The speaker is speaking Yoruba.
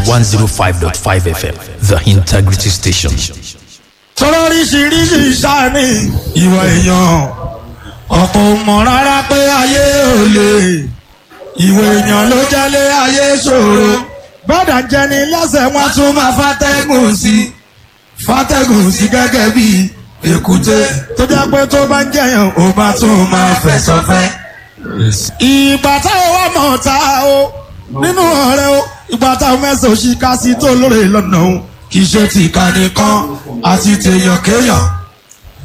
105.5 FM, The Integrity Station. sọ̀rọ̀ oríṣiríṣi sáni ìwà èèyàn ọ̀pọ̀ ò mọ̀ rárá pé ayé ò lè ìwà èèyàn ló jẹ́lé ayé ṣòro gbọ́dọ̀ jẹni lẹ́sẹ̀ wọn tún máa fàtẹ́gùn sí fàtẹ́gùn sí gẹ́gẹ́ bí èkúté tó jẹ́ pé tó bá ń jẹyàn ó bá tún máa fẹ̀sọ̀fẹ́. ìgbà táwọn wà mọ̀ ta o nínú ọ̀rẹ́ o ìgbà táwọn mẹ́sàn-án ṣì ká sí tó lóore lọ́nà o kì í ṣe tìka nìkan àti tèèyàn kéèyàn